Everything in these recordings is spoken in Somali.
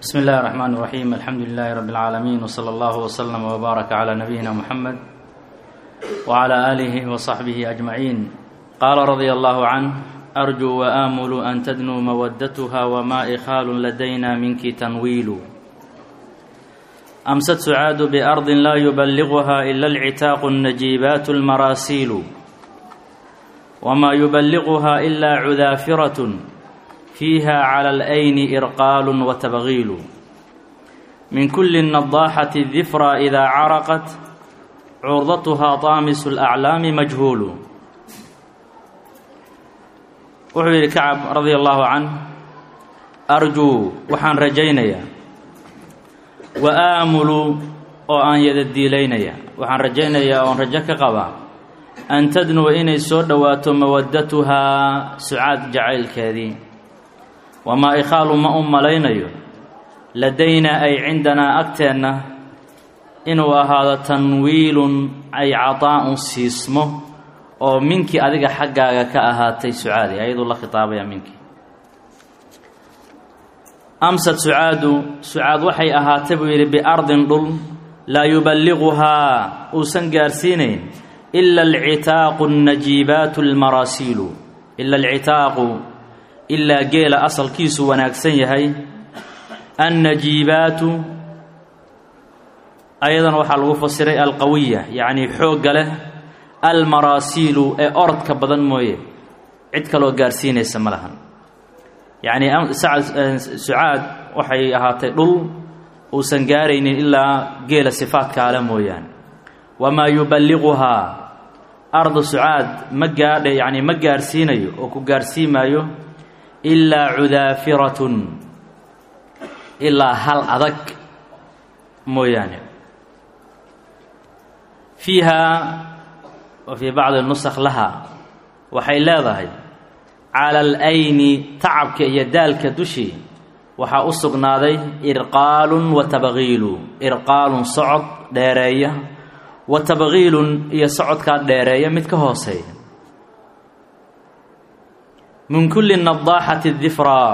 بسم الله الرحمن الرحيم الحمد لله رب العالمين وصلى الله وسلم وبارك على نبينا محمد وعلى آله وصحبه أجمعين قال رضي الله عنه أرجو وآمل أن تدنو مودتها وما إخال لدينا منك تنويل أمست سعاد بأرض لا يبلغها إلا العتاق النجيبات المراسيل وما يبلغها إلا عذافرة فيها على الأين إرقال وتبغيل من كل النضاحة الذفرى إذا عرقت عرضتها طامس الأعلام مجهول wuxuu yidhi kacab radia allaahu canh arjuu waxaan rajaynayaa wa aamulu oo aan yadadiilaynaya waxaan rajaynayaa oon rajo ka qabaa an tadnuwa inay soo dhowaato mawaddatuhaa sucaad jacaylkeedii wamaa ikhaalu ma u malaynayo ladaynaa ay cindanaa agteenna inuu ahaado tanwiilun ay cadaa'un siismo oo minkii adiga xaggaaga ka ahaatay sucaadi ayaduu la khitaabaya minkii amsad sucaadu sucaad waxay ahaatay buu yidhi biardin dhul laa yuballiquhaa uusan gaarsiinayn ila alcitaaqu alnajiibaatu almaraasiilu ila alcitaaqu ilaa geela asalkiisu wanaagsan yahay annajiibaatu ayadana waxaa lagu fasiray alqawiya yacnii xoogga leh almaraasiilu ee orodka badan mooye cid kaloo gaarsiinaysa ma lahan yacnii sucaad waxay ahaatay dhul uusan gaaraynin ilaa geela sifaadkaale mooyaane wamaa yuballiquhaa ardu sucaad ma gaadha yacnii ma gaarsiinayo oo ku gaarsiimaayo ilaa cudaafiratun ilaa hal adag mooyaane fiiha wa fii bacdi nusakh laha waxay leedahay cala alayni tacabka iyo daalka dushii waxaa u sugnaaday irqaalun wa tabghiilu irqaalun socod dheereeya wa tabghiilun iyo socodkaa dheereeya mid ka hooseeya min kulli nadaaxati difraa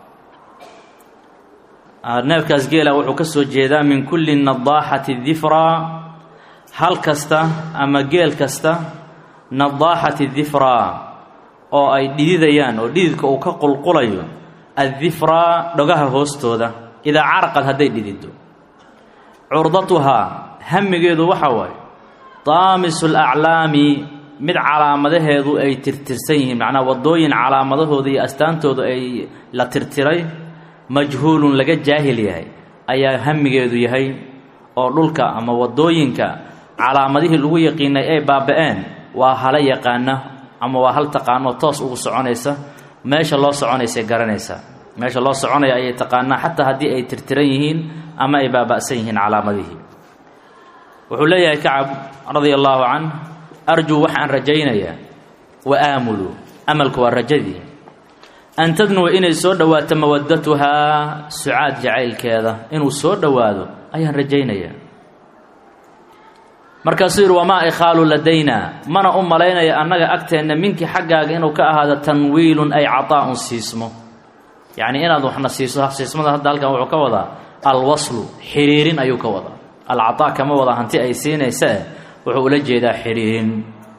neefkaas geela wuxuu ka soo jeedaa min kulli nadaaxati difraa hal kasta ama geel kasta nadaaxati difraa oo ay dhididayaan oo dhididka uu ka qulqulayo addifraa dhogaha hoostooda idaa caraqad hadday dhidido curdatuhaa hamigeedu waxa waaye daamisu alaclaami mid calaamadaheedu ay tirtirsan yihiin macnaa waddooyin calaamadahooda iyo astaantooda ay la tirtiray majhuulun laga jaahil yahay ayaa hamigeedu yahay oo dhulka ama waddooyinka calaamadihii lagu yaqiinay ay baaba-een waa hala yaqaana ama waa hal taqaanoo toos ugu soconaysa meesha loo soconaysay garanaysaa meesha loo soconaya ayay taqaanaa xataa haddii ay tirtiran yihiin ama ay baaba'san yihiin calaamadihii wuxuu leeyahay kacab radia allaahu canh arjuu waxaan rajaynayaa wa aamulu amalku waa rajadii an tadnuwa inay soo dhowaato mawaddatuhaa sucaad jacaylkeeda inuu soo dhowaado ayaan rajaynayaa markaasuu yidhi wamaa ikhaalu ladaynaa mana u malaynaya annaga agteenna minkii xaggaaga inuu ka ahaado tanwiilun ay cataa'un siismo yacnii inaad waxna siiso siismada hadda halkan wuxuu ka wadaa alwaslu xiriirin ayuu ka wadaa alcataa kama wada hanti ay siinaysae wuxuu ula jeedaa xiriirin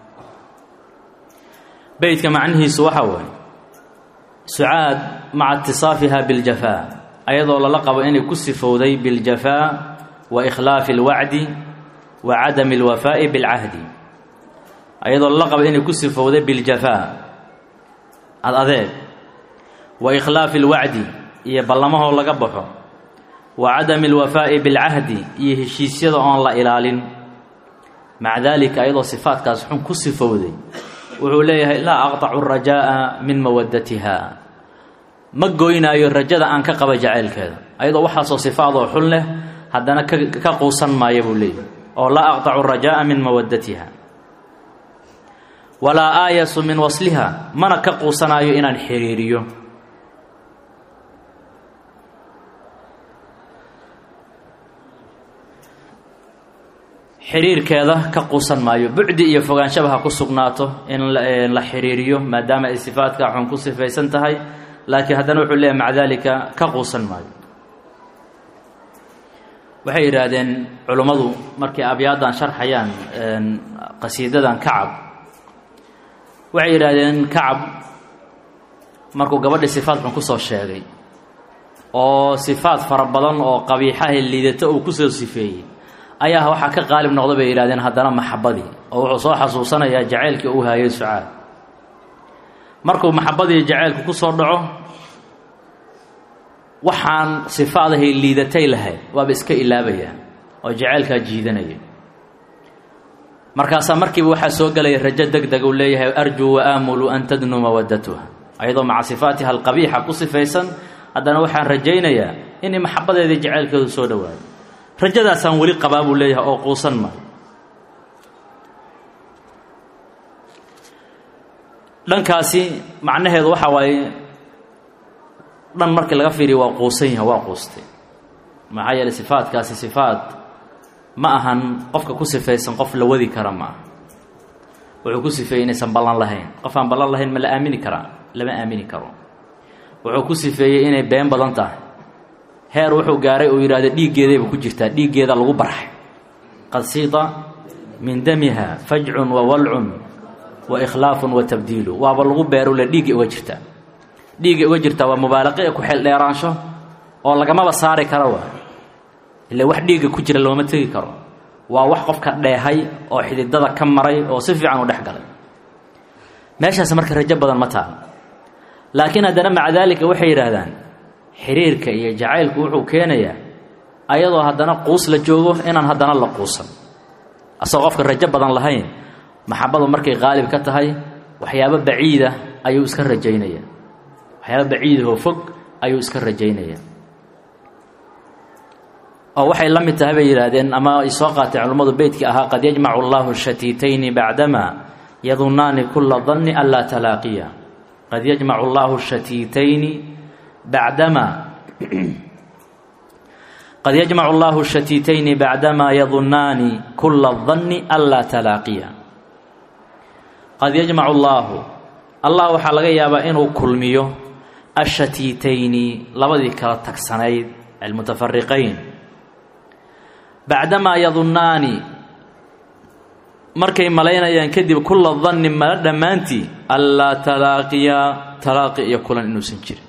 beytka macnihiisu waxa waaye sucaad maca itisaafiha biاljafaa ayadoo lala qabo inay ku sifowday biاljafaa wa ikhlaafi اlwacdi wa cadami اlwafaa'i biاlcahdi ayadoo lala qabo inay ku sifowday biاljafaa ad adeeg wa ikhlaafi اlwacdi iyo ballamahoo laga baxo wa cadami اlwafaa'i biاlcahdi iyo heshiisyada oon la ilaalin maca daalika ayadoo sifaadkaas xun ku sifowday wuxuu leeyahay laa aqطacu rajaaءa min mawaddatiha ma goynaayo rajada aan ka qaba jacaylkeeda ayadoo waxaasoo sifaadoo xun leh haddana ka quusan maaya buu leeyahay oo laa aqطacu rajaaءa min mawaddatiha walaa aayasu min wasliha mana ka quusanaayo inaan xiriiriyo xiriirkeeda ka quusan maayo bucdi iyo fogaanshaba ha ku sugnaato in la xiriiriyo maadaama ay sifaadka xun ku sifaysan tahay laakiin haddana wuxuu leeyahy maca daalika ka quusan maayo waxay yidhaahdeen culummadu markay abyaadan sharxayaan qasiidadan kacab waxay yidhaahdeen kacab markuu gabadhii sifaad xun kusoo sheegay oo sifaad fara badan oo qabiixaha liidata uu kusoo sifeeyey ayaa waxaa ka qaalib noqda bay yidhahdeen haddana maxabadii oo wuxuu soo xasuusanayaa jacaylkii uu haayay sucaad markuu maxabadii jacaylku ku soo dhaco waxaan sifaadahay liidatay lahayd waaba iska ilaabayaan oo jacaylkaa jiidanaya markaasaa markiiba waxaa soo gelaya rajo deg deg uu leeyahay arjuu wa aamulu an tadnu mawadatuha ayadoo maca sifaatiha alqabiixa ku sifaysan haddana waxaan rajaynayaa inay maxabadeedii jacaylkeedu soo dhowaado rajadaasaan weli qabaa buu leeyahay oo quusan maayo dhankaasi macnaheedu waxaa waaye dhan markii laga fiiriyo waa quusan yahay waa quustay maxaa yeeley sifaadkaasi sifaad ma ahan qofka ku sifaysan qof la wadi kara ma aha wuxuu ku sifeeyey inaysan ballan lahayn qof aan ballan lahayn ma la aamini karaa lama aamini karo wuxuu ku sifeeyey inay been badan tahay heer wuxuu gaaray uu yidhahdo dhiiggeedayba ku jirtaa dhiiggeeda lagu barxay qad siida min damiha fajcun wa walcun wa ikhlaafun wa tabdiilu waaba lagu beerule dhiigga uga jirtaa dhiigga uga jirtaa waa mubaalaqe ee ku xeel dheeraansho oo lagamaba saari kara waa ile wax dhiigga ku jira looma tegi karo waa wax qofka dheehay oo xididada ka maray oo si fiican u dhex galay meeshaas marka rajo badan ma taalo laakiin haddana maca daalika waxay yidhaahdaan xiriirka iyo jacaylku wuxuu keenayaa ayadoo haddana quus la joogo inaan haddana la quusan asagoo qofka rajo badan lahayn maxabadu markay qaalib ka tahay waxyaabo baciida ayuu iska rajaynaya waxyaabo baciidahoo fog ayuu iska rajaynaya oo waxay la mid tahay bay yidhaahdeen ama ay soo qaateen culummadu beytkii ahaa qad yajmacu allahu shatiitayni bacdama yadunnaani kula danni an laa talaaqiya qad yajmacu allahu shatiitayni bacdama qad yajmacu allahu shatiitayni bacdamaa yadunnaani kula danni an laa talaaqiya qad yajmacu allaahu allah waxaa laga yaabaa inuu kulmiyo ashatiitayni labadii kala tagsanayd almutafariqayn bacdamaa yadunnaani markay malaynayaan kadib kula danni mala dhammaantii anlaa talaaqiya talaaqi iyo kulan inuusan jirin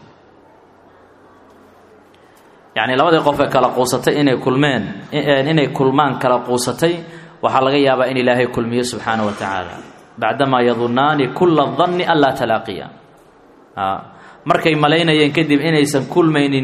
yacni labadii qof ee kala quusatay inay kulmeen inay kulmaan kala quusatay waxaa laga yaabaa in ilaahay kulmiyo subxaana wa tacaala bacdamaa yadunnaani kula danni an laa talaaqiya markay malaynayeen kadib inaysan kulmaynin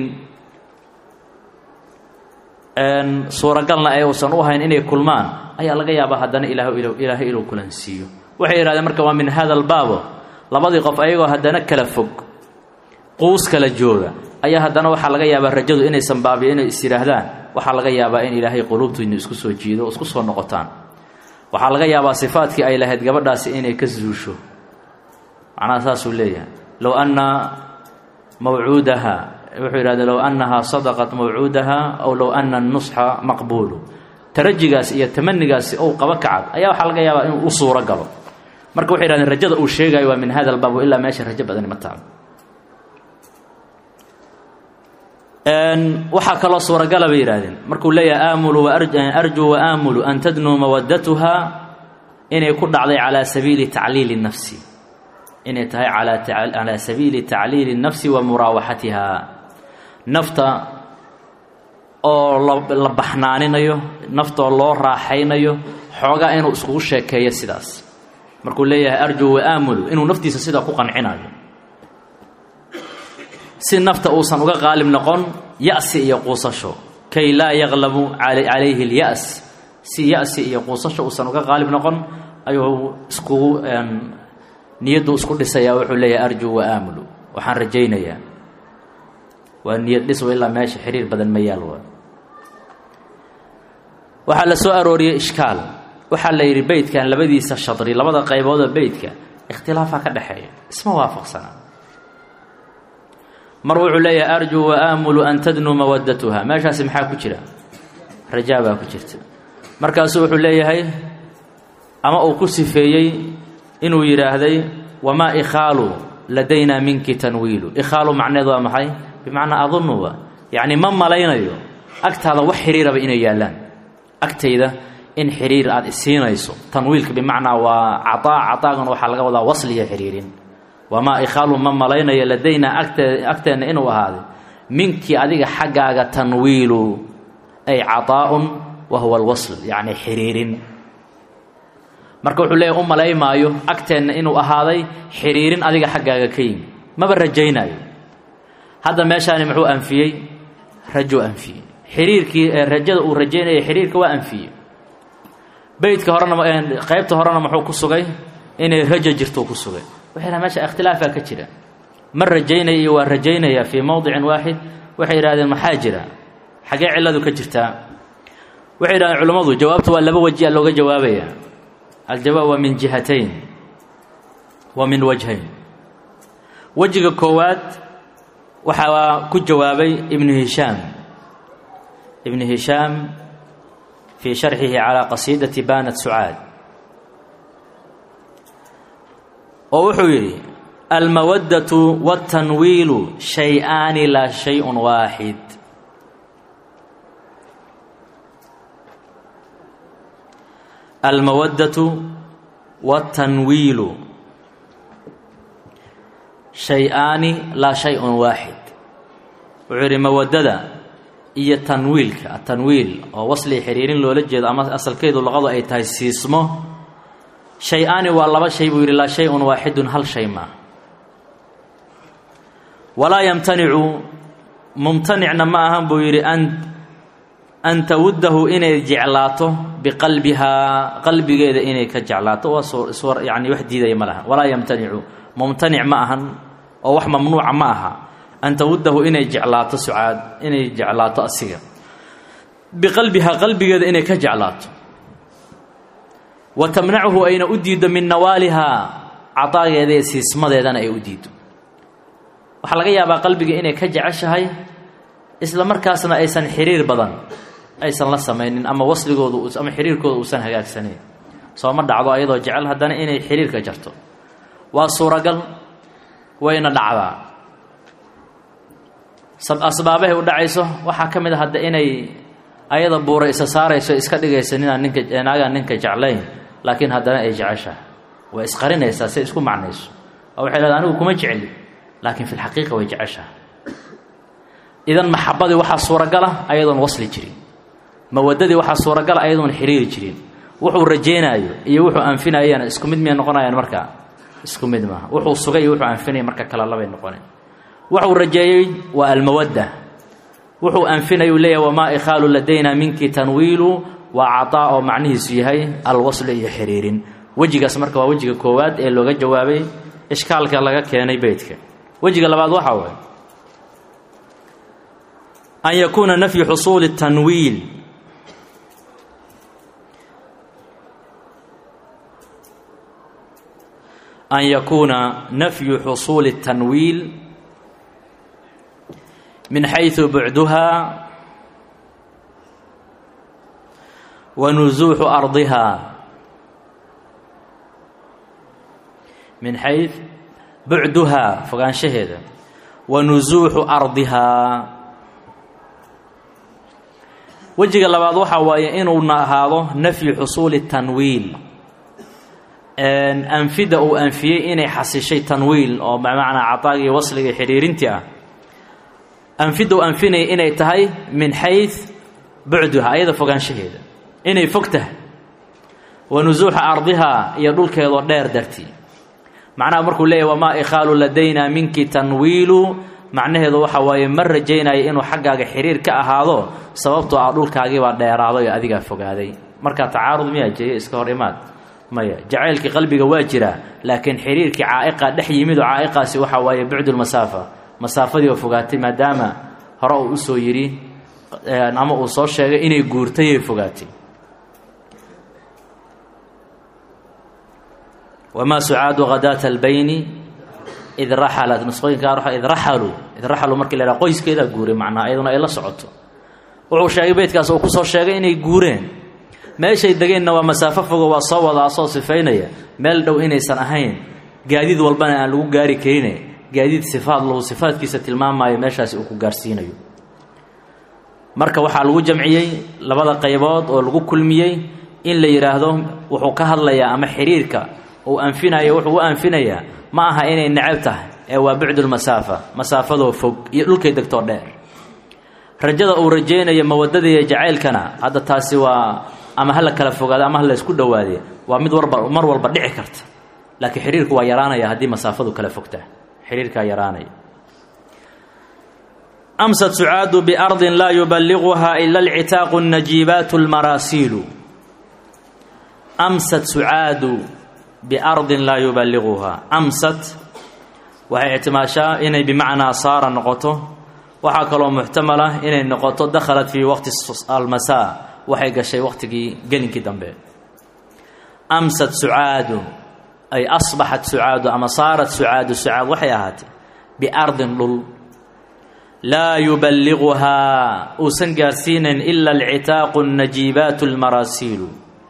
suuragalna ee uusan u hayn inay kulmaan ayaa laga yaabaa haddana ilaahay inuu kulansiiyo waxay yidhahdeen marka waa min hada albaabo labadii qof ayagoo haddana kala fog quus kala jooga ayaa haddana waxaa laga yaabaa rajadu inaysan baabiyo inay is yidhaahdaan waxaa laga yaabaa in ilaahay quluubtiinu isku soo jiido oo isku soo noqotaan waxaa laga yaabaa sifaadkii ay lahayd gabadhaasi inay ka zuusho macnaha saasuu leeyahay low anna mawcuudaha wuxuu yidhahda low annahaa sadaqat mawcuudaha aw low ana nusxa maqbuulu tarajigaas iyo tamanigaasi ou qaba kacab ayaa waxaa laga yaabaa inuu u suuro galo marka waxay yidhahdeen rajada uu sheegayo waa min hada albaab ilaa meesha rajo badani ma taalo waxaa kaloo suuragala bay yidhahdeen markuu leeyahay aamulu arjuu wa aamulu an tadnuu mawadatuha inay ku dhacday calaa sabiili tacliili nafsi inay tahay calaa sabiili tacliili nafsi wa muraawaxatiha nafta oo la baxnaaninayo naftaoo loo raaxaynayo xoogaa inuu iskugu sheekeeyo sidaas markuu leeyahay arjuu wa aamulu inuu naftiisa sidaa ku qancinayo si nafta uusan uga qaalib noqon ya-si iyo quusasho kay laa yaqlabu calayhi اlya's si ya-si iyo quusasho uusan uga qaalib noqon ayuu iskugu niyaddu isku dhisayaa wuxuu leeyahay arjuu wa aamulu waxaan rajaynayaa waa niyad dhiswa ilaa meesha xiriir badan ma yaal wa waxaa la soo arooriyey ishkaal waxaa la yidhi beytkan labadiisa shadri labada qayboodoo beytka ikhtilaafaa ka dhexeeya isma waafaqsana mar wuxuu leeyahay arjuu wa aamulu an tadnuu mawadatuha meeshaasi maxaa ku jira rajaa baa ku jirta markaasuu wuxuu leeyahay ama uu ku sifeeyey inuu yidhaahday wamaa ikhaalu ladaynaa minki tanwiilu ikhaalu macneed waa maxay bimacnaa adunuba yacni ma malaynayo agtaada wax xiriiraba inay yaallaan agtayda in xiriir aada isiinayso tanwiilka bimacnaa waa cataa cataagana waxaa laga wadaa wasliya xiriirin wamaa ikhaalu ma malaynayo ladaynaa agte agteenna inuu ahaaday minkii adiga xaggaaga tanwiilu ay caطaa'un wa huwa alwasl yacni xiriirin marka wuxuu leeyahy u malaymaayo agteenna inuu ahaaday xiriirin adiga xaggaaga ka yimi maba rajaynaayo hadda meeshaani muxuu anfiyey rajuu anfiyey xiriirkii rajada uu rajaynaya xiriirka waa anfiyey beytka horena qeybta horena muxuu ku sugay inay raja jirto ku sugay waxay dhaha meesha ikhtilaafaa ka jira ma rajaynaya iyo waa rajaynaya fii mowdicin waaxid waxay yidhahdeen maxaa jira xaggee cilladu ka jirtaa waxay yidhahdeen culammadu jawaabtu waa laba waji a looga jawaabaya aljawaab waa min jihatayn wa min wajhayn wejiga koowaad waxaa ku jawaabay ibnu hishaam ibnu hishaam fii sharxihi calaa qasiidati banat sucaad oo wuxuu yidhi almawaddatu waاtanwiilu shay-aani laa shay-un waaxid almawaddatu waاtanwiilu shay-aani laa shay-un waaxid wuxuu yidhi mawaddada iyo tanwiilka atanwiil oo wasli xiriirin loola jeedo ama asalkeedu luqadu ay tahay siismo shay-aani waa laba shay buu yidhi laa shay-un waaxidun hal shay maa walaa yamtanicu mumtanicna ma ahan buu yidhi an an tawuddahu inay jeclaato biqalbihaa qalbigeeda inay ka jeclaato waa swar yani wax diidaya ma lahan walaa yamtanicu mumtanic ma ahan oo wax mamnuuca ma aha an tawuddahu inay jeclaato sucaad inay jeclaato asiga biqalbihaa qalbigeeda inay ka jeclaato wa tamnachu ayna u diiddo min nawaalihaa cadaageeda iyo siismadeedana ay u diiddo waxaa laga yaabaa qalbiga inay ka jeceshahay isla markaasna aysan xiriir badan aysan la samaynin ama wasligoodu ama xiriirkooda uusan hagaagsanayn sooma dhacdo ayadoo jecel haddana inay xiriirka jarto waa suuragal wayna dhacdaa asbaabahay u dhacayso waxaa ka mid a hadda inay ayada buura isa saarayso iska dhigaysa ninaan ninka naagaan ninka jeclayn laakiin haddana ay jeceshahay way isqarinaysaa si isku macnayso oo waxay leedahay anigu kuma jecli laakiin fi lxaqiiqa way jeceshahay idan maxabadii waxaa suuragala ayadoon wasli jirin mawadadii waxaa suuragala ayadoon xiriiri jirin wuxuu rajeynaayo iyo wuxuu anfinayana isku mid miyay noqonayaan markaa isku mid maaha wuxuu sugay iyo wuxuu anfinaya marka kale labay noqoneen wuxuu rajeeyey waa almawadda wuxuu anfinaya uu leeyahay wamaa ikhaalu ladayna minki tanwiilu waa cataa oo macnihiisu yahay alwaslu iyo xiriirin wejigaas marka waa wejiga koowaad ee looga jawaabay ishkaalka laga keenay beytka wejiga labaad waxaa waay an yakuuna nafyu xusuuli tanwiil an yakuuna nafyu xusuuli الtanwiil min xayثu bucduha wa nusuuxu ardiha min xay bucduhaa fogaanshaheeda wa nusuuxu ardihaa wejiga labaad waxaa waaye inuu ahaado nafyu xusuuli tanwiil anfida uu anfiyey inay xasishay tanwiil oo bimacnaa cataagii wasliga xidhiirintii ah anfida uu anfinaya inay tahay min xay bucduha ayada fogaanshaheeda inay fog tahay wa nusuuxa ardihaa iyo dhulkeedoo dheer dartii macnaha markuu leeyahy wamaa ikhaalu ladayna minki tanwiilu macnaheedu waxa waaye ma rajaynayo inuu xaggaaga xiriir ka ahaado sababtoo ah dhulkaagiibaa dheeraaday oo adigaa fogaaday markaa tacaarud miyaa jeeya iska hor imaad maya jacaylkii qalbiga waa jiraa laakiin xiriirkii caa'iqa dhex yimid oo caa'iqaasi waxaa waaye bucdulmasaafa masaafadii oo fogaatay maadaama hore uu usoo yidhi ama uu soo sheegay inay guurtayay fogaatay wamaa sucaadu hadaata albayni id raxalat nusqooyinka qaar id raxaluu id raxaluu markii la yhaha qoyskeedaa guuray macnaha iyaduna ay la socoto wuxuu sheegay beydkaas uu ku soo sheegay inay guureen meeshay degeenna waa masaafo fogo waa soo wada asoo sifaynaya meel dhow inaysan ahayn gaadiid walbana aan lagu gaari karine gaadiid sifaad lahu sifaadkiisa tilmaamayo meeshaasi uu ku gaarsiinayo marka waxaa lagu jamciyey labada qaybood oo lagu kulmiyey in la yidhaahdo wuxuu ka hadlayaa ama xiriirka uu anfinayo wuxuu u anfinayaa ma aha inay necab tahay ee waa bucdulmasaafa masaafadoo fog iyo dhulkay degtoo dheer rajada uu rajaynayo mawadada iyo jacaylkana hadda taasi waa ama ha la kala fogaado ama ha la ysku dhowaade waa mid warba mar walba dhici karta laakiin xiriirku waa yaraanaya haddii masaafadu kala fogtaa xiriirkaa yaraanaya amsad sucaadu biardin laa yubaliguhaa ila alcitaaqu najiibaatu lmaraasiilu amsad sucaadu biardin laa yubaliguhaa amsad waxay ictimaashaa inay bimacnaa saara noqoto waxaa kaloo muxtamal ah inay noqoto dakhalat fii waqti almasaa waxay gashay waqtigii gelinkii dambe amsad sucaadu ay asbaxat sucaadu ama saarat sucaadu sucaad waxay ahaatay biardin dhul laa yubaliguhaa uusan gaarsiinayn ila alcitaaqu najiibaatu almaraasiilu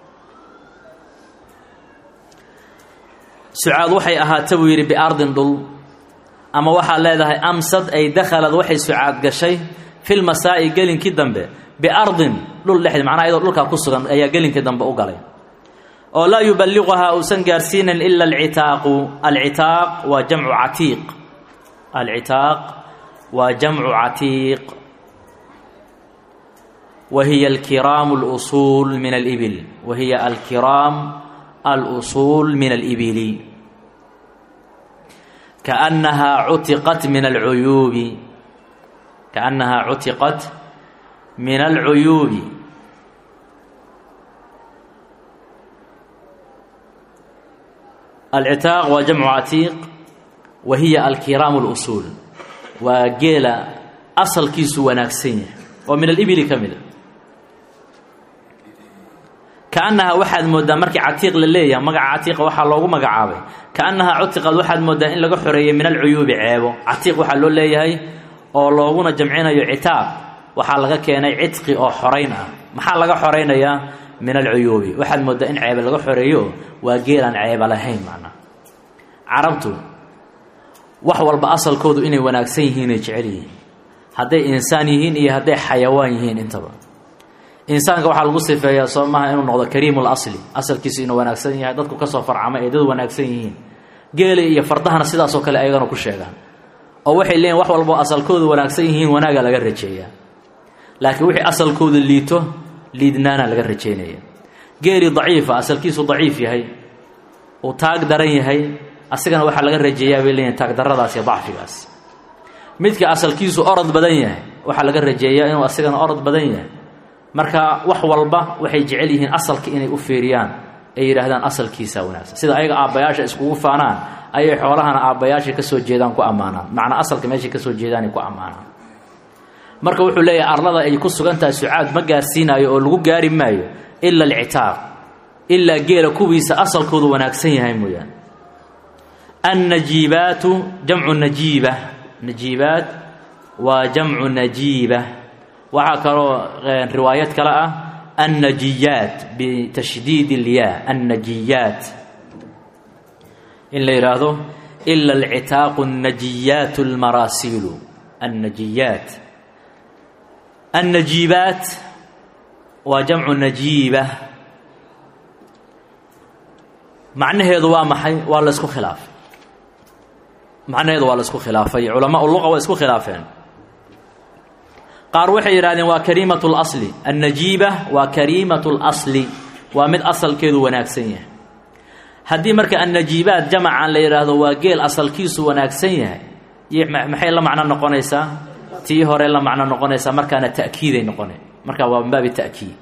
sucaad waxay ahaata buu yidhi biardin dhul ama waxaad leedahay amsad ay dakhalad waxay sucaad gashay filmasaa'i gelinkii dambe biardin dhul dhexd macnaha iyadoo dhulkaa ku sugan ayaa gelinkii dambe u galay oo laa yubaliguhaa uusan gaarsiinayn ila alcitaaqu alcitaaq waa jamcu catiiq alcitaaq waa jamcu catiiq wa hiya alkiraamu اlusuul min alibil wa hiya alkiraam alusuul min alibili kaأnnahaa cutiqat min alcuyuubi kaأnnahaa cutiqat min alcuyuubi alcitaaq waa jamcu catiiq wa hiya alkiraamu اlusuul waa geela asalkiisu wanaagsan yahay oo min alibili ka mida kaannahaa waxaad mooddaa markii catiiq la leeyahay magaca catiiqa waxaa loogu magacaabay kaannahaa cutiqad waxaad mooddaa in laga xoreeyey min alcuyuubi ceebo catiiq waxaa loo leeyahay oo looguna jamcinayo citaaq waxaa laga keenay cidqi oo xorayn ah maxaa laga xoraynayaa min alcuyuubi waxaad mooddaa in ceebe laga xoreeyo waa geelaan ceeba lahayn macnaa carabtu wax walba asalkoodu inay wanaagsan yihiinay jecel yihiin hadday insaan yihiin iyo hadday xayawaan yihiin intaba insaanka waxaa lagu sifeeyaa soo maaha inuu noqdo kariimul asli asalkiisu inuu wanaagsan yahay dadku kasoo farcamay ay dad wanaagsan yihiin geela iyo fardahana sidaasoo kale ayagana ku sheegaan oo waxay leeyihin wax walboo asalkoodu wanaagsan yihiin wanaaga laga rajeeyaa laakiin wixii asalkoodu liito liidnaana laga rajeynaya geeli daciifa asalkiisu daciif yahay uu taag daran yahay asigana waxaa laga rajeeyaa bay leeyihin taagdarradaas iyo dacfigaas midka asalkiisu orod badan yahay waxaa laga rajeeyaa inuu asigana orod badan yahay marka wax walba waxay jecel yihiin asalka inay u fiiriyaan ay yidhaahdaan asalkiisaa wanaagsan sida ayaga aabbayaasha iskugu faanaan ayay xoolahana aabbayaashay ka soo jeedaan ku ammaanaan macnaa asalka meeshay ka soo jeedaanay ku ammaanaan marka wuxuu leeyahay arlada ay ku sugan tahay sucaad ma gaarsiinaayo oo lagu gaari maayo ila alcitaaq ilaa geela kuwiisa asalkoodu wanaagsan yahay mooyaane annajiibaatu jamcu najiiba najiibaat waa jamcu najiiba waxaa kaloo riwaayad kale ah annajiyaat bitashdiid ilyaa annajiyaat in la yidhaahdo ila alcitaaqu annajiyaat almaraasiilu annajiyaat annajiibaat waa jamcu najiiba macnaheedu waa maxay waa la isku khilaafay macnaheedu waa la isku khilaafay culamaa luqa waa isku khilaafeen qaar waxay yidhahdeen waa kariimatu اlasli annajiiba waa kariimatu اlasli waa mid asalkeedu wanaagsan yahay haddii marka annajiibaat jamacan la yidhaahdo waa geel asalkiisu wanaagsan yahay maxay la macno noqonaysaa tii hore la macno noqonaysaa markaana ta'kiiday noqone markaa waa min baabi ta'kiid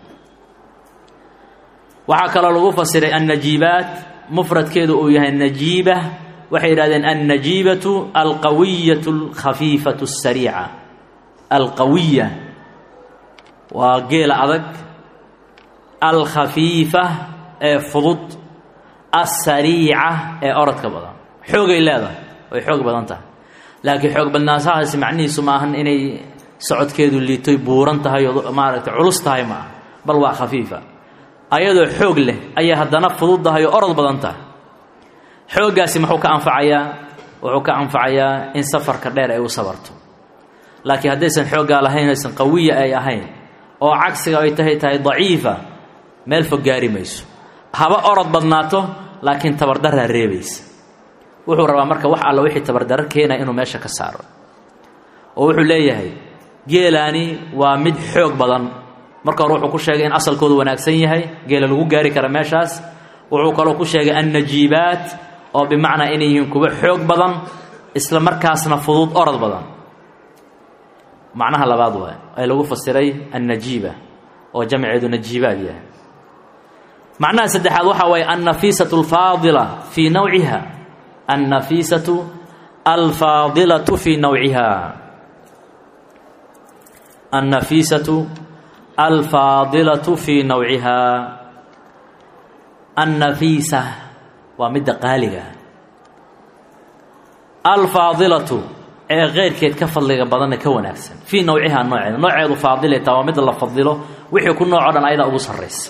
waxaa kaloo lagu fasiray annajiibaat mufradkeedu uu yahay najiiba waxay yidhahdeen annajiibatu alqawiyatu alkhafiifatu asariica alqawiya waa geela adag alkhafiifa ee fudud assariica ee orodka badan xoogay leedahay way xoog badan tahay laakiin xoog badnaanshahaasi macnihiisu ma ahan inay socodkeedu liitoy buuran tahay oo maaragtay culus tahay ma aha bal waa khafiifa ayadoo xoog leh ayay haddana fududdahay oo orod badan tahay xooggaasi muxuu ka anfacayaa wuxuu ka anfacayaa in safarka dheer ay u sabarto laakiin haddaysan xooggaa lahayn aysan qawiya ay ahayn oo cagsiga ay tahay tahay daciifa meel fog gaari mayso haba orod badnaato laakiin tabardaraa reebaysa wuxuu rabaa marka wax alla wixii tabardaro keenaya inuu meesha ka saaro oo wuxuu leeyahay geelaani waa mid xoog badan marka hore wuxuu ku sheegay in asalkoodu wanaagsan yahay geela lagu gaari kara meeshaas wuxuu kaloo ku sheegay annajiibaat oo bimacnaa inay yihiin kuwo xoog badan isla markaasna fudud orod badan macnaha labaad waay ee lagu fasiray annajiiba oo jamceedu najiibaad yahay macnaha saddexaad waxaa waaye annafiisatu alfaadila fii nawciha annafiisatu alfaadilatu fii nawciha annafiisatu alfaadilatu fii nawciha annafiisa waa midda qaaliga alfaadilatu ee keyrkeed ka fadliga badanee ka wanaagsan fii nawcihaa nooceeda nooceedu faadileta waa midda la fadilo wixii ku nooco dhan ayadaa ugu sarraysa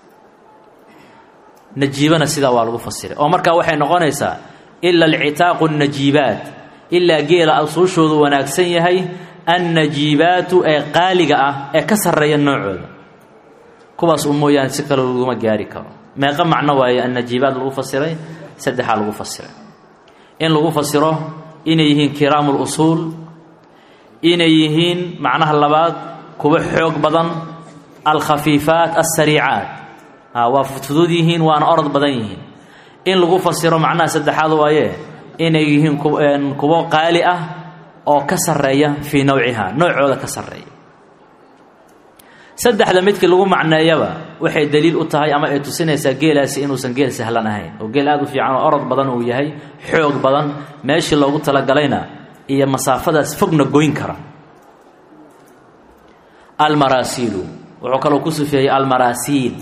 najiibana sidaa waa lagu fasiray oo markaa waxay noqonaysaa ila alcitaaqu annajiibaat ilaa geela asuushoodu wanaagsan yahay annajiibaatu ee qaaliga ah ee ka sarreeya noocooda kuwaas u mooyaane si kale laguma gaari karo meeqa macno waaye annajiibaat lagu fasiray saddexaa lagu fasiray in lagu fasiro inay yihiin kiraamu lusuul inay yihiin macnaha labaad kuwa xoog badan alkhafiifaat alsariicaat waa fudfudud yihiin waana orod badan yihiin in lagu fasiro macnaha saddexaad waaye inay yihiin kuwo qaali ah oo ka sarreeya fii nawciha noocooda ka sarreeya saddexda midkii lagu macneeyaba waxay daliil u tahay ama ay tusinaysaa geelaasi inuusan geel sahlan ahayn oo geel aada u fiican oo orod badan uu yahay xoog badan meeshii loogu talagalayna iyo masaafadaas fogna goyn kara almaraasiilu wuxuu kaloo ku sufeeyey almaraasiil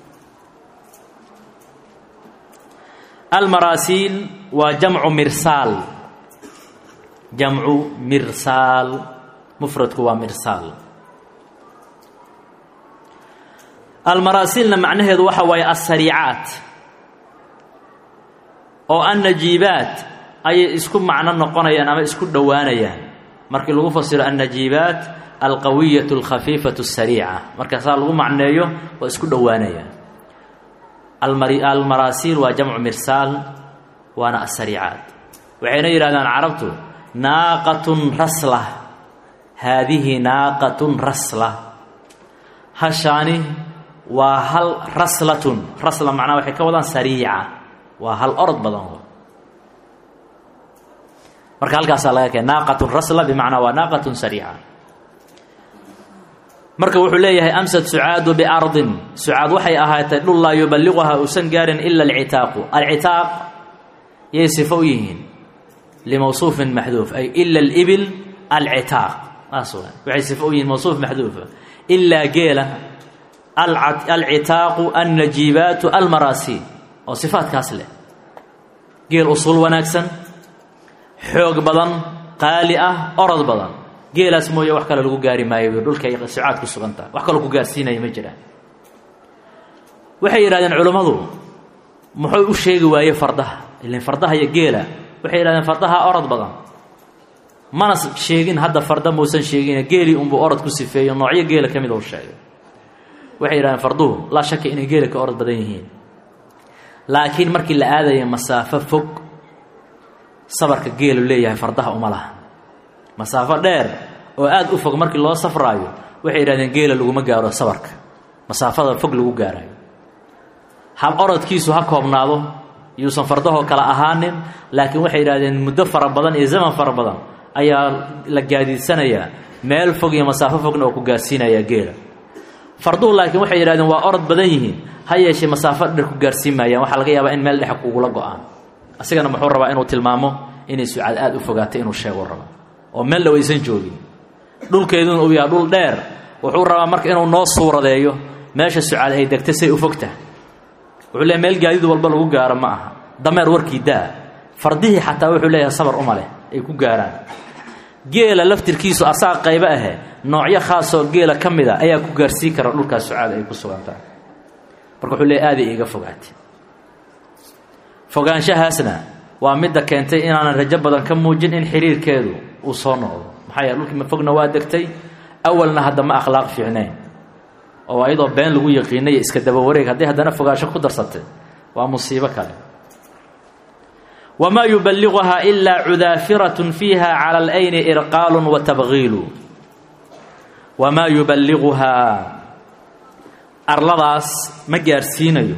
almaraasiil waa jamcu mirsaal jamcu mirsaal mufradku waa mirsaal almaraasiilna macnaheedu waxa waaye alsariicaat oo annajiibaat ayay isku macno noqonayaan ama isku dhowaanayaan markii lagu fasiro annajiibaat alqawiyatu alkhafiifatu asariica marka saa lagu macneeyo waa isku dhowaanayaan almaraasiil waa jamcu mirsaal waana asariicaat waxayna yidhahdaan carabtu naaqatun rasla haadihi naaqatun rasla hashaani waa hal raslatun rasla macnaha waxay ka wadaan sariica waa hal orod badan marka halkaasaa laga keen naaqatun rasla bimacnaa waa naaqatun sariica marka wuxuu leeyahay amsad sucaadu biardin sucaad waxay ahaatay dhul laa yuballiquhaa uusan gaarin ila alcitaaqu alcitaaq yay sifo u yihiin limawsuufin maxduuf ay ila alibil alcitaaq saas wa waxay sifo u yihiin mawsuuf maxduufa ilaa geela alcitaaqu annajiibaatu almaraasiil oo sifaadkaas leh geel usul wanaagsan xoog badan qaali ah orod badan geelaas mooye wax kale lagu gaari maayo dhulkay sucaad ku sugantaha wax kaloo ku gaarsiinaya ma jiraan waxay yidhahdeen culummadu muxuu u sheegi waaye fardaha ilan fardaha iyo geela waxay yidhahdeen fardaha orod badan mana sheegin hadda farda muusan sheegin geelii unbuu orod ku sifeeyo noocyo geela ka mid u sheegay waxay yidhahdeen farduhu laa shaka inay geela ka orod badan yihiin laakiin markii la aadaya masaafo fog sabarka geelu leeyahay fardaha uma laha masaafo dheer oo aada u fog markii loo safraayo waxay yidhahdeen geela laguma gaaro sabarka masaafada fog lagu gaarayo hab orodkiisu ha koobnaado yuusan fardahoo kale ahaanin laakiin waxay yidhahdeen muddo fara badan iyo zaman fara badan ayaa la gaadiidsanayaa meel fog iyo masaafo fogna oo ku gaarsiinayaa geela farduhu laakiin waxay yidhahdeen waa orod badan yihiin ha yeeshee masaafo dher ku gaarsiin maayaan waxaa laga yaabaa in meel dhex kugula go-aan asigana muxuu rabaa inuu tilmaamo inay sucaad aada u fogaatay inuu sheego rabo oo meel dhow aysan joogin dhulkeeduna uu yahay dhul dheer wuxuu rabaa marka inuu noo suuradeeyo meesha sucaad ay degtay say u fogtaha wuxuu leeyahy meel gaadiid walba lagu gaaro ma aha dameer warkii daa fardihii xataa wuxuu leeyahay sabar uma leh ay ku gaaraan geela laftirkiisu asaga qaybo ahe noocyo khaasoo geela ka mid a ayaa ku gaarsiin kara dhulkaas sucaad ay ku sugantahay marka wuxuu leeyahy aaday iiga fogaatay fogaanshahaasna waa midda keentay inaanan rajo badan ka muujin in xiriirkeedu uu soo noqdo maxaa yeele dhulkii mafogna waa degtay awalna hadda ma akhlaaq fiicneen oo ayadoo been lagu yaqiinay iska daba wareeg hadday haddana fogaansho ku darsatay waa musiibo kale wamaa yubaliguhaa ilaa cudaafiratun fiiha cala alayni irqaalu wa tabgiilu wamaa yubaliguhaa arladaas ma gaarsiinayo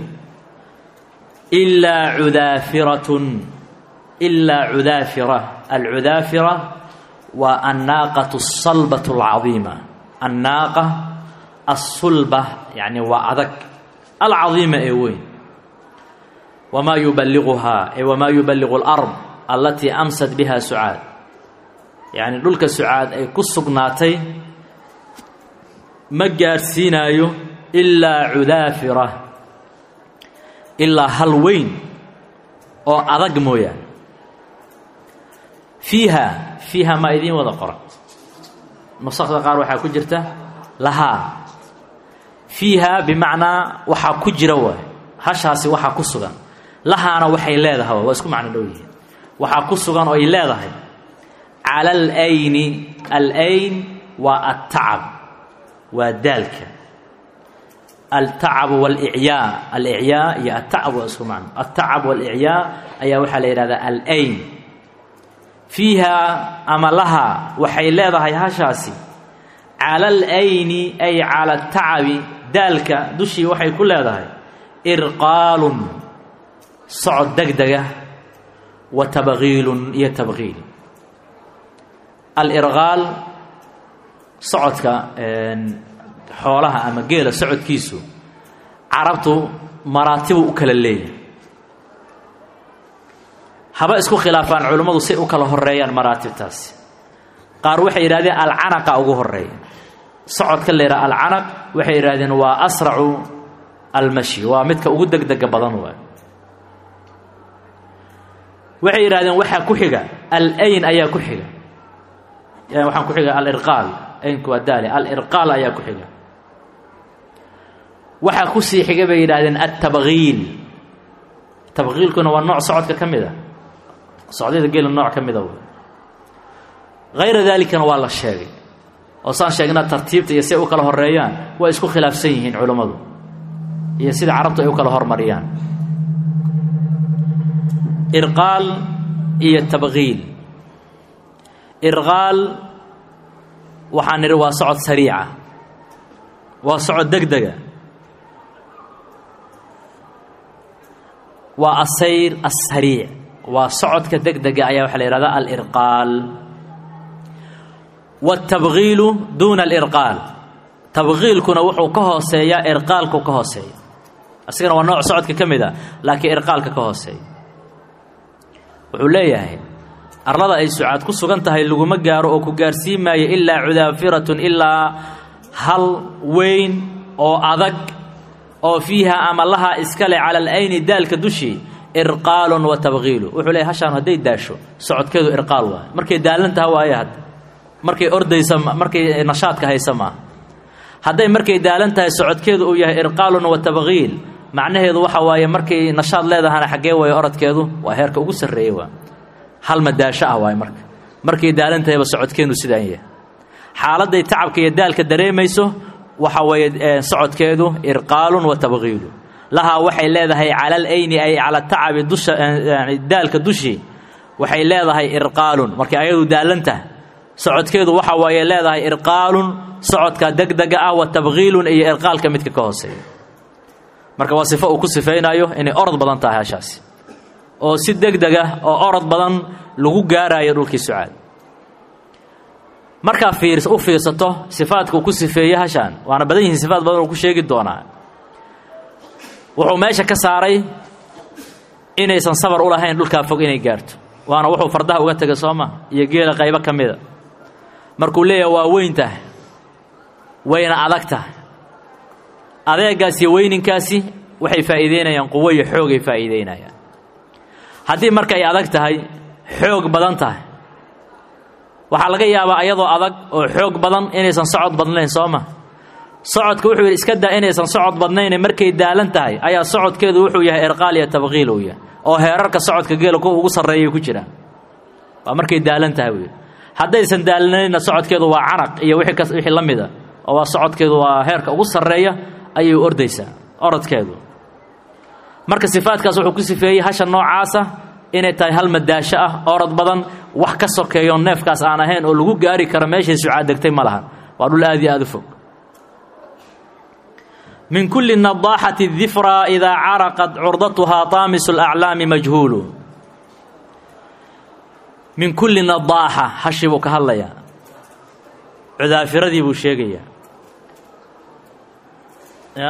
ilaa cudaafiratun ilaa cudaafira alcudaafira waa annaaqatu asalbatu alcadiima annaaqa asulba yacni waa adag alcadiima ee weyn wamaa yubaliguhaa ay wamaa yuballigu alard allatii amsat biha sucaad yacni dhulka sucaad ay ku sugnaatay ma gaarsiinaayo ilaa cudaafira ilaa hal weyn oo adag mooyaane fiiha fiiha maa idiin wada qoran nusakda qaar waxaa ku jirta lahaa fiiha bimacnaa waxaa ku jira waay hashaasi waxaa ku sugan lahaana waxay leedahay waa isku macno dhow yihiin waxaa ku sugan oo ay leedahay cala alayni alayn waa altacab waa daalka altacab walicyaa alicyaa iyo altacab waa isku macno altacab walicyaa ayaa waxaa la yidhahdaa alayn fiiha ama laha waxay leedahay hashaasi cala alayni ay cala atacabi daalka dushii waxay ku leedahay irqaalun socod degdega wa tabgiilun iyo tabgiil alirqaal socodka xoolaha ama geela socodkiisu carabtu maraatibu u kala leeyahay haba isku khilaafaan culimmadu say u kala horeeyaan maraatibtaasi qaar waxay yidhahdeen alcanaqa ugu horeeya socodka la yidhaha alcanaq waxay yidhahdeen waa asracu almashi waa midka ugu degdega badan waay waxay yidhahdeen waxaa ku xiga alayn ayaa ku xiga waxaan ku xiga alirqaal aynku waa daale alirqaal ayaa ku xiga waxaa ku sii xiga bay yidhahdeen altabgiil tabgiilkuna waa nooc socodka ka mid a socdyada geela nooc ka mida wey hayra daalikana waa la sheegay oo saan sheegna tartiibta iyo si ay u kala horeeyaan waa isku khilaafsan yihiin culammadu iyo sida carabtu ay u kala hormariyaan irqaal iyo tabgiil irqaal waxaan nidhi waa socod sariica waa socod degdega waa asayr asariic waa socodka degdega ayaa waxaa la yihahdaa alirqaal wاtabgiilu duuna alirqaal tabgiilkuna wuxuu ka hooseeyaa irqaalku ka hooseeya asigana waa nooc socodka ka mid a laakiin irqaalka ka hooseeya wuxuu leeyahay arlada ay sucaad ku sugan tahay laguma gaaro oo ku gaarsiin maayo ilaa cudaafiratun ilaa hal weyn oo adag oo fiiha ama laha iskale cala alayni daalka dushii irqaalun wa tabgiilu wuxuu leeyahy hashaan hadday daasho socodkeedu irqaal waayo markay daalantaha waaye hadda markay ordaysa markay nashaadka haysa maaha hadday markay daalan tahay socodkeedu uu yahay irqaalun wa tabgiil macnaheedu waxa waaye markay nashaad leedahana xaggee waaye orodkeedu waa heerka ugu sarreeyey waa hal madaasho ah waaye marka markay daalan tahayba socodkeenu sidaan yahay xaaladday tacabka iyo daalka dareemayso waxa weeye socodkeedu irqaalun wa tabgiilu lahaa waxay leedahay cala alayni ay cala tacabi dusha daalka dushii waxay leedahay irqaalun markay ayadu daalantaha socodkeedu waxa waaye leedahay irqaalun socodka degdega ah wa tabgiilun iyo irqaalka midka ka hooseeya marka waa sifo uu ku sifaynayo inay orod badan tahay hashaasi oo si degdega oo orod badan lagu gaarayo dhulkii sucaad markaa fiir u fiirsato sifaadka uu ku sifeeyey hashaan waana badan yihiin sifaad badan uu ku sheegi doonaa wuxuu meesha ka saaray inaysan sabar u lahayn dhulkaa fog inay gaarto waana wuxuu fardaha uga tegay soo ma iyo geela qaybo ka mida markuu leeyahay waa weyn tahay wayna adag tahay adeegaas iyo weyninkaasi waxay faa'iideynayaan quwo iyo xoogay faa'iideynayaan haddii marka ay adag tahay xoog badan tahay waxaa laga yaabaa ayadoo adag oo xoog badan inaysan socod badnayn soo ma socodka wuxuu yidhi iska daa inaysan socod badnayne markay daalan tahay ayaa socodkeedu wuxuu yahay irqaal iyo tabqiil uu yahay oo heerarka socodka geela kuwa ugu sarreeyay ku jiraan waa markay daalan tahay buu yidhi haddaysan daalanayna socodkeedu waa caraq iyo wixii ka wixii la mida oo waa socodkeedu waa heerka ugu sarreeya ayay ordaysaa orodkeedu marka sifaadkaas wuxuu ku sifeeyey hasha noocaasa inay tahay hal madaasho ah orod badan wax ka sokeeyo neefkaas aan ahayn oo lagu gaari karo meeshay sucaad degtay ma lahan waa dhul aad iyo aad u fog min kulli nadaaxati difra idaa caraqat curdatuhaa taamisu alaclaami majhuulu min kulli nadaaxa hashii buu ka hadlayaa cudaafiradii buu sheegayaa ya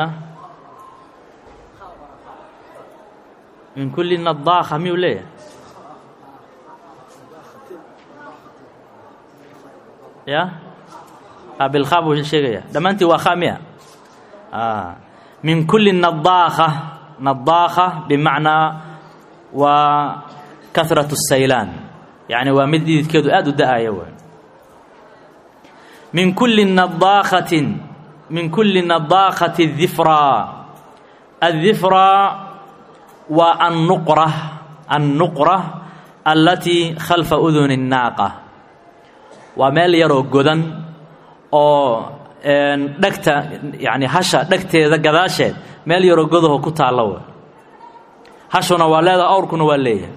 min kulli nadaakha miyuu leeyahay ya bilkhaa buu sheegayaa dhammaantii waa khaa miya min kulli nadaakha nadaakha bimacnaa waa kahratu saylaan yacni waa mid dhididkeedu aada u da-aya wey min kulli nadaakhatin min kulli nadaakhati difraa addifraa waa annuqra annuqra allatii khalfa uduni الnaaqa waa meel yaroo godan oo dhegta yani hasha dhegteeda gadaasheed meel yaroo godaho ku taalla wey hashuna waa leedaha awrkuna waa leeyahay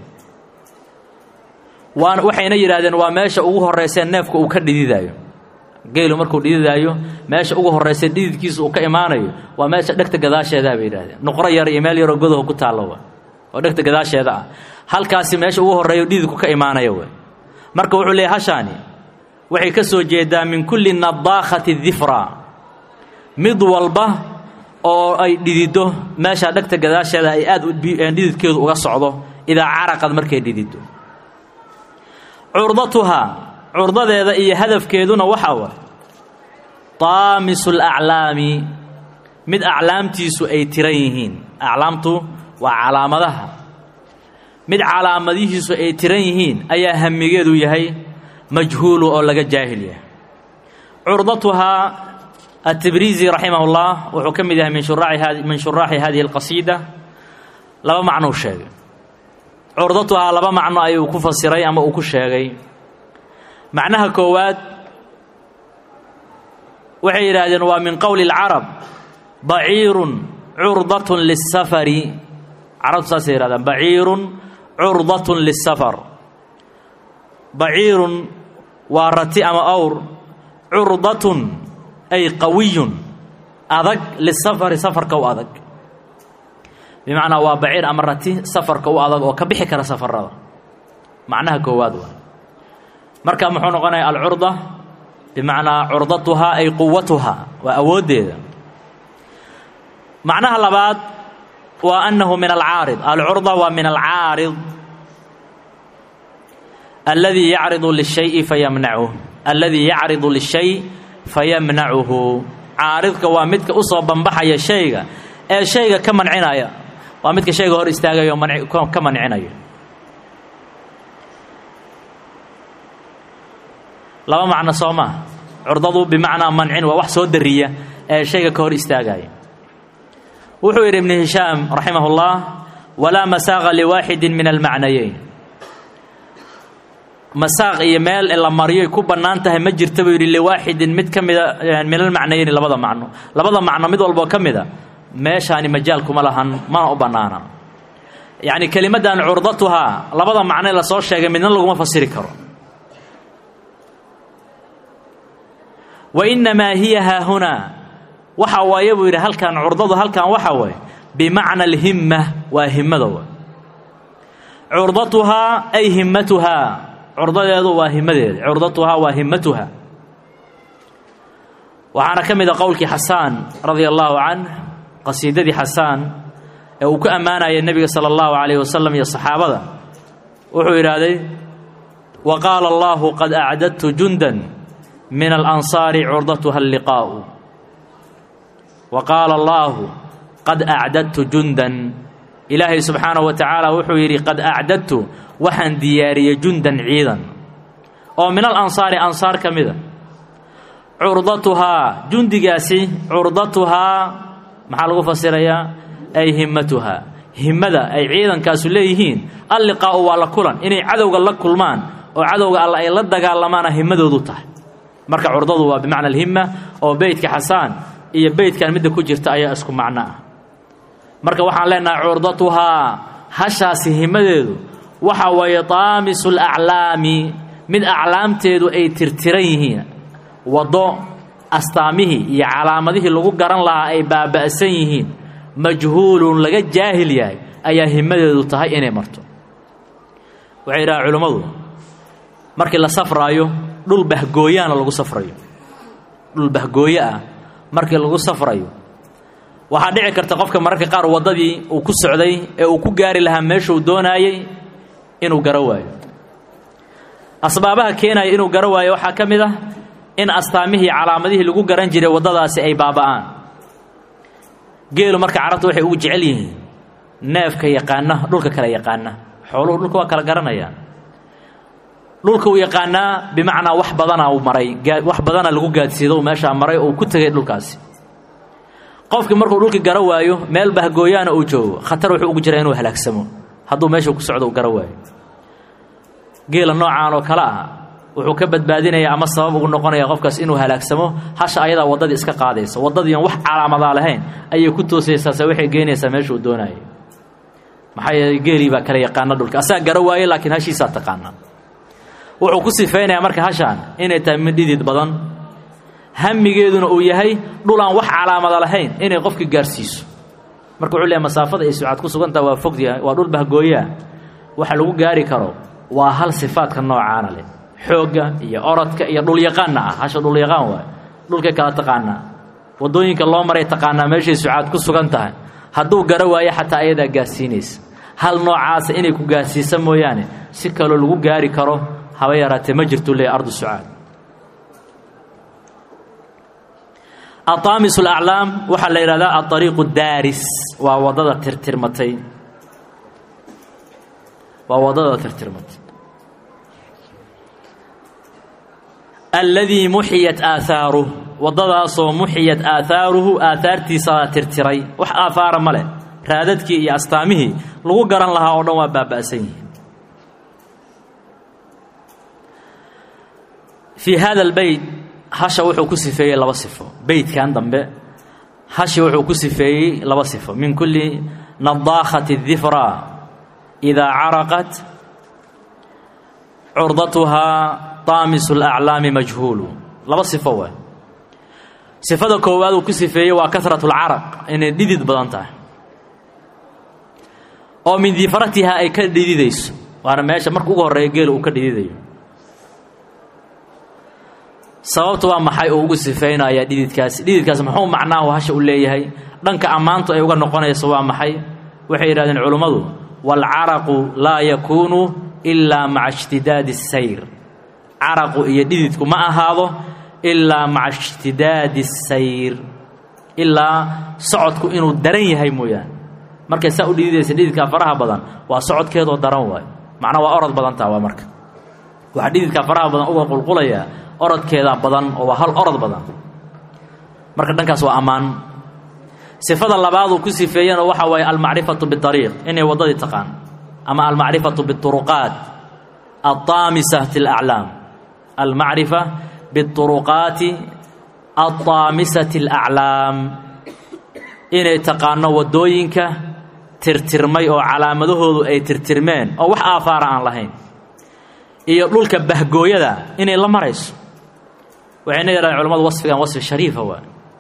waan waxayna yidhaahdeen waa meesha ugu horreysee neefka uu ka dhididaayo geelu markuu dhididaayo meesha ugu horreysee dhididkiisa uu ka imaanayo waa meesha dhegta gadaasheedaha bay yidhahdeen nuqro yar iyo meel yaroo godaho ku taalla wey oo dhegta gadaasheeda ah halkaasi meesha ugu horreeyo dhididku ka imaanaya wey marka wuxuu leeyahy hashaani waxay ka soo jeedaa min kulli nadaakhati difra mid walba oo ay dhidido meesha dhegta gadaasheeda ay aad dhididkeedu uga socdo idaa caraqad markay dhidido curdatuhaa curdadeeda iyo hadafkeeduna waxaa wa taamisu alaclaami mid aclaamtiisu ay tiran yihiin aclaamtu waa calaamadaha mid calaamadihiisu ay tiran yihiin ayaa hamigeedu yahay majhuulu oo laga jaahil yahay curdatuhaa التبريزي رحمه الله wuxuu ka mid yahay min shuraaci min shuraaxi hadihi الqasiida laba macnou sheegay curdatuhaa laba macno ayuu ku fasiray ama uu ku sheegay macnaha koowaad waxay yidhaahdeen waa min qowli الcarab baciirun curdaة liلsafari carabtu saasay yihahdaan baciirun curdaة liلsafar baciirun waa rati ama awr curdatun ay qawiyun adag lisafari safarka u adag bimacnaa waa baciir ama rati safarka u adag oo ka bixi kara safarada macnaha koowaad waa marka muxuu noqonaya alcurda bimacnaa curdatuhaa ay quwatuhaa waa awooddeeda macnaha labaad waa annahu min alcaarid alcurda waa min alcaarid alladii yacridu lishayi fayamnacuh alladii yacridu lishay fayamnacuhu caaridka waa midka u soo bambaxaya shayga ee shayga ka mancinaya waa midka shayga hor istaagaya oo ka mancinaya laba macno soo maa curdadu bimacnaa mancin waa wax soo dariya ee shayga ka hor istaagaya wuxuu yidhi ibnu hishaam raximah اllah walaa masaaqa liwaaxidi min almacnayeyn masaaq iyo meel la mariyoy ku bannaan tahay ma jirta buu yidhi liwaaxidin mid ka mida min almacnayeyni labada macno labada macno mid walboo ka mida meeshaani majaal kuma lahan mana u bannaana yacni kelimaddan curdatuhaa labada macno ee lasoo sheegay midna laguma fasiri karo wa innamaa hiya haahunaa waxa waaye buu yidhi halkan curdadu halkan waxa waaye bimacna alhimma waa himmada wa curdatuhaa ay himmatuhaa curdadeedu waa himadeeda curdatuhaa waa himmatuha waxaana ka mid a qowlkii xasaan radia allaahu canh qasiidadii xasaan ee uu ku ammaanaya nebiga sala allahu calayhi wasalam iyo saxaabada wuxuu yidhaahday wa qaala allahu qad acdadtu jundan min alansaari curdatuha alliqaa'u wa qaala allaahu qad acdadtu jundan ilaahay subxaanahu wa tacaala wuxuu yidhi qad acdadtu waxaan diyaariyey jundan ciidan oo min al ansaari ansaar ka mida curdatuhaa jundigaasi curdatuhaa maxaa lagu fasirayaa ay himmatuhaa himmada ay ciidankaasu leeyihiin alliqaa'u waa la kulan inay cadowga la kulmaan oo cadowga alla ay la dagaalamaana himadoodu tahay marka curdadu waa bimacna alhimma oo beytka xasaan iyo beytkan midda ku jirta ayaa isku macno ah marka waxaan leenahay curdatuhaa hashaasi himadeedu waxa weeye taamisu laclaami mid aclaamteedu ay tirtiran yihiin waddo astaamihii iyo calaamadihii lagu garan lahaa ay baaba'san yihiin majhuulun laga jaahil yahay ayaa himadeedu tahay inay marto waxay yidhahaan culimmadu markii la safraayo dhul bahgooyaana lagu safrayo dhul bahgooyo ah markii lagu safrayo waxaa dhici karta qofka mararka qaar waddadii uu ku socday ee uu ku gaari lahaa meeshuu doonaayey inuu garo waayo asbaabaha keenaya inuu garo waayo waxaa ka mid ah in astaamihii calaamadihii lagu garan jiray waddadaasi ay baaba'aan geelu marka carabta waxay ugu jecel yihiin neefka yaqaana dhulka kale yaqaana xooluhu dhulka waa kala garanayaan dhulka uu yaqaanaa bimacnaa wax badana uu maray wax badana lagu gaadsiido meeshaa maray oo uu ku tegay dhulkaasi qofkii markuu dhulkii garo waayo meel bahgooyaana uu joogo khatar wuxuu ugu jiraa inuu halaagsamo hadduu meeshuu ku socdo uu garo waayo geela noocaan oo kale ah wuxuu ka badbaadinayaa ama sabab ugu noqonaya qofkaas inuu halaagsamo hasha ayadaa waddadii iska qaadaysa waddadiian wax calaamadaa lahayn ayay ku toosaysaase waxay geynaysaa meeshuu doonayay maxaa yeeley geelii baa kala yaqaana dhulka asaga garo waaye laakiin hashiisaa taqaana wuxuu ku sifaynayaa marka hashaan inay tahay mid dhidid badan hamigeeduna uu yahay dhul aan wax calaamada lahayn inay qofkii gaarhsiiso marka wuxuu leeyahy masaafada ay sucaad ku sugantaha waa fogdiya waa dhul bahgooyaa waxa lagu gaari karo waa hal sifaadka noocaana leh xoogga iyo orodka iyo dhulyaqaanna ah hasha dhulyaqaan waay dhulkay kala taqaanaa waddooyinka loo maray taqaanaa meeshay sucaad ku sugan tahay hadduu garo waayo xataa ayadaa gaarsiinaysa hal noocaasa inay ku gaarsiisa mooyaane si kaloo lagu gaari karo haba yaraatee ma jirtuu leeyahy ardu sucaad ataamis alaclaam waxaa la yidhahdaa aariiqu daaris waa waddada tirtirmatay waa waddada tirtirmatay alladii muxiyat aahaaruh waddadaasoo muxiyat aahaaruhu aahaartiisaa tirtiray wax aahaara ma leh raadadkii iyo astaamihii lagu garan lahaa oo dhan waa baaba'san yihiin fii hada albeyt hasha wuxuu ku sifeeyey laba sifo beytkan dambe hashi wuxuu ku sifeeyey laba sifo min kulli nadaakhati difra idaa caraqat curdatuhaa taamisu alaclaami majhuulu laba sifo waay sifada koowaad uu ku sifeeyey waa kasratu lcaraq inay dhidid badan tahay oo min difratihaa ay ka dhididayso waana meesha marka ugu horreeya geela uu ka dhididayo sababtu waa maxay uu ugu sifaynayaa dhididkaasi dhididkaasi muxuu macnaahu hasha u leeyahay dhanka ammaantu ay uga noqonayso waa maxay waxay yidhahdeen culummadu waalcaraqu laa yakuunu ilaa maca ishtidaadi asayr caraqu iyo dhididku ma ahaado ilaa maca ishtidaadi asayr ilaa socodku inuu daran yahay mooyaane markay saa u dhididaysa dhididkaa faraha badan waa socodkeedoo daran waayo macnaa waa orod badantaa waa marka waxaa dhididkaa faraha badan uga qulqulayaa orodkeedaa badan oo waa hal orod badan marka dhankaas waa ammaan sifada labaaduu ku sifeeyana waxa waaye almacrifatu biariiq inay waddadii taqaan ama almacrifatu biuruqaat altaamisati alaclaam almacrifa biuruqaati altaamisati alaclaam inay taqaano waddooyinka tirtirmay oo calaamadahoodu ay tirtirmeen oo wax aafaara aan lahayn iyo dhulka bahgooyada inay la marayso waxayna yidhahdeen culamadu wasfigan wasfi shariifa waa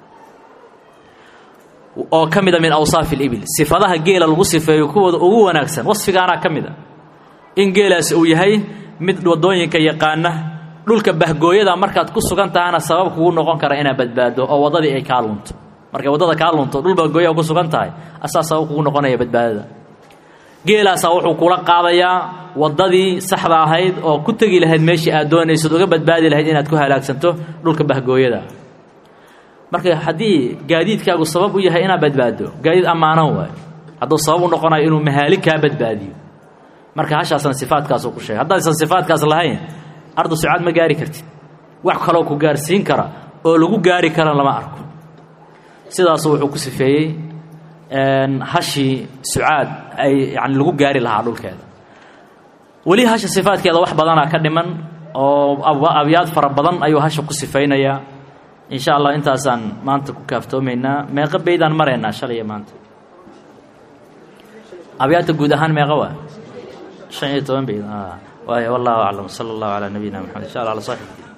oo ka mida min awsaafi alibil sifadaha geela lagu sifeeyo kuwooda ugu wanaagsan wasfigaanaa ka mid a in geelaasi uu yahay mid waddooyinka yaqaana dhulka bahgooyada markaad ku sugan tahana sabab kugu noqon kara inaad badbaado oo waddadii ay kaa lunto markay waddada kaa lunto dhul bahgooyaa ku sugan tahay asaa sabab kugu noqonaya badbaadada geelaasaa wuxuu kula qaadayaa waddadii saxda ahayd oo ku tegi lahayd meeshii aad doonaysad uga badbaadi lahayd inaad ku halaagsanto dhulka bahgooyada marka haddii gaadiidkaagu sabab u yahay inaad badbaado gaadiid ammaanan waayo hadduu sabab u noqonayo inuu mahaali kaa badbaadiyo marka hashaasna sifaadkaasuu ku sheegay haddaysan sifaadkaas lahayn ardu sucaad ma gaari kartid wax kaloo ku gaarsiin kara oo lagu gaari kara lama arko sidaasu wuxuu ku sifeeyey hashii sucaad ay yani lagu gaari lahaa dhulkeeda weli hasha sifaadkeeda wax badanaa ka dhiman oo abyaad fara badan ayuu hasha ku sifaynayaa in sha allah intaasaan maanta ku kaaftoomaynaa meeqa beydaan maraynaa shalaya maanta abyaadta guud ahaan meeqa waa shan iyo toban beyd waay wallahu aclam sala allahu calaa nabiyina maxamed insha allah ala saaxib